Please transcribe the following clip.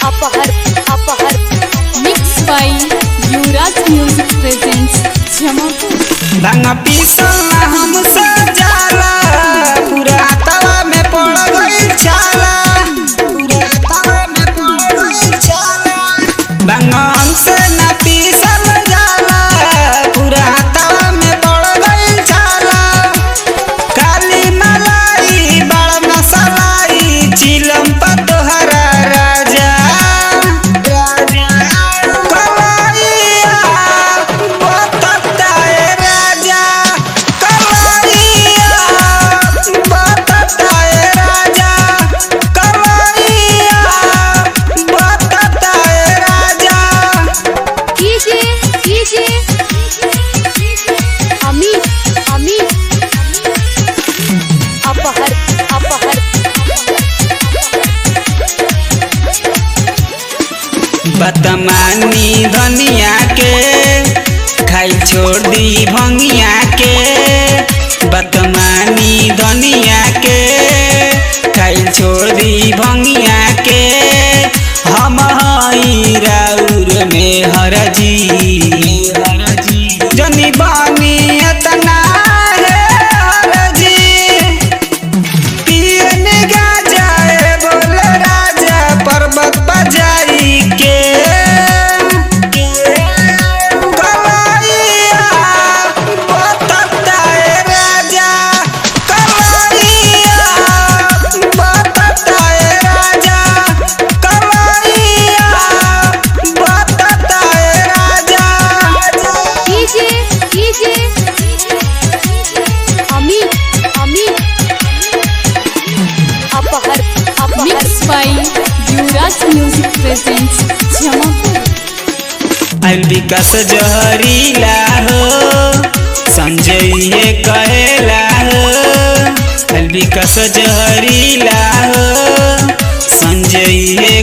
अपहर अपहर Mixed by Yuvraj Music presents Jamapur. भांगा पीसल ना हमसे जाला पूरा तवा में पड़ गई छाला पूरा तवा में पड़ गई छाला भांगा हमसे ना पीसल जाला पूरा तवा में पड़ गई छाला काली मलाई बड़ मसलाई चिलम पर तोहरा राजा राजा कलाइया बताए राजा कलाइया बताए राजा कलाइया बताए राजा कीजिए कीजिए अमित अमित अपहर अपहर बतमानी धनिया के खाई छोड़ दी भंगिया के बतमानी धनिया के खाई छोड़ दी भंगिया के हम हई राउर में हरजी जनी बानी एतना है हरजी पियने गाजा ए बोल राजा पर्वत बजाई के कलाइया बताए राजा कलाइया बताए राजा कलाइया बताए राजा कीजिए कीजिए अमित अमित अपहर अपहर Mixed by Yuvraj Music presents Jamapur. आइल विकास जहरीला हो संजय ये कहेला हो आइल विकास जहरीला हो संजय ये